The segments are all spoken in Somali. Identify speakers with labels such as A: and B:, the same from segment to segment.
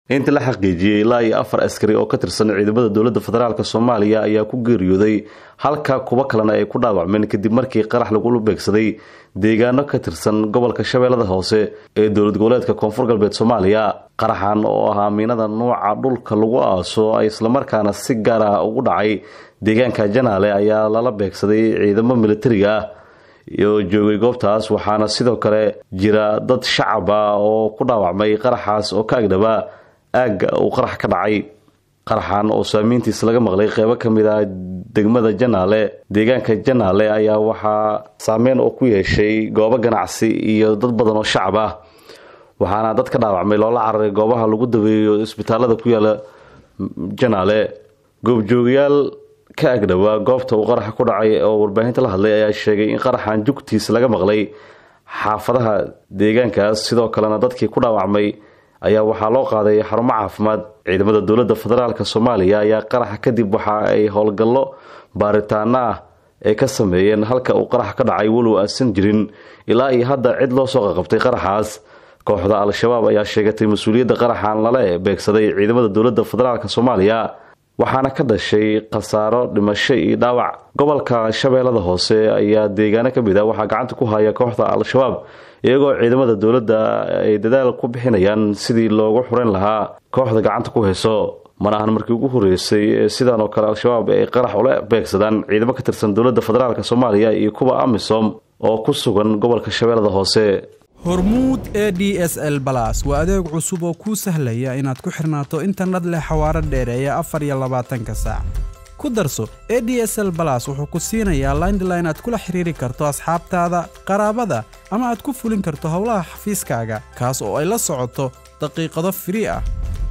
A: inta la xaqiijiyey ilaa iyo afar askari oo ka tirsan ciidamada dowladda federaalk soomaaliya ayaa ku geeriyooday halka kuwo kalena ay ku dhaawacmeen kadib markii qarax lagula beegsaday deegaano ka tirsan gobolka shabeellada hoose ee dowlad goboleedka koonfur galbeed soomaaliya qaraxan oo ahaa miinada nuuca dhulka lagu aaso ay islamarkaana si gaar ah ugu dhacay deegaanka janaale ayaa lala beegsaday ciidamo militariga ah oo joogay goobtaas waxaana sidoo kale jira dad shacab ah oo ku dhaawacmay qaraxaas oo ka agdhabaa aagga uu qarax ka dhacay qaraxan oo saamiintiis laga maqlay qeybo ka mid ah degmada janaale deegaanka janaale ayaa waxaa saameyn oo ku yeeshay goobo ganacsi iyo dad badan oo shacab ah waxaana dad ka dhaawacmay loola cararay goobaha lagu daweeyo isbitaalada ku yaala janaale goobjoogayaal ka agdhowaa goobta uu qaraxa ku dhacay oo warbaahinta la hadlay ayaa sheegay in qaraxan jugtiis laga maqlay xaafadaha deegaankaas sidoo kalena dadkii ku dhaawacmay ayaa waxaa loo qaaday xarumo caafimaad ciidamada dowladda federaalk soomaaliya ayaa qaraxa kadib waxa ay howlgallo baaritaano ah ay ka sameeyeen halka uu qarax ka dhacay walow aasan jirin ilaa iyo hadda cid loo soo qaqabtay qaraxaas kooxda al-shabaab ayaa sheegatay mas-uuliyadda qaraxan lala beegsaday ciidamada dowladda federaalk soomaaliya waxaana ka dhashay khasaaro dhimasho iyo dhaawac gobolka shabeellada hoose ayaa deegaano ka mid ah waxaa gacanta ku haya kooxda al-shabaab iyagoo ciidamada dowladda ay dadaal ku bixinayaan sidii loogu xureyn lahaa kooxda gacanta ku hayso mana ahan markii ugu horeysay ee sidaan oo kale al-shabaab ay qarax ula beegsadaan ciidamo ka tirsan dowladda federaalk soomaaliya iyo kuwa amisom oo ku sugan gobolka shabeellada hoose
B: hormuud e d s l balas waa adeeg cusub oo kuu sahlaya inaad ku xirnaato internet leh xawaaro dheereeya afar iyo labaatanka saac ku darso e d s l balas wuxuu ku siinayaa laindline aad kula xiriiri karto asxaabtaada qaraabada ama aad ku fulin karto howlaha xafiiskaaga kaas oo ay la socoto daqiiqado firii ah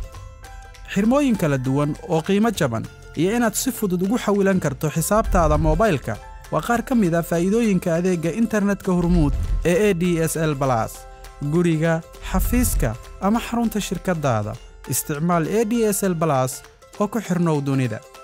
B: xirmooyin kala duwan oo qiimo jaban iyo inaad si fudud ugu xawilan karto xisaabtaada moobaylka waa qaar ka mid a faa'iidooyinka adeegga internetka hormuud ee e d s l balas guriga xafiiska ama xarunta shirkaddaada isticmaal e d s l balas oo ku xidhnow dunida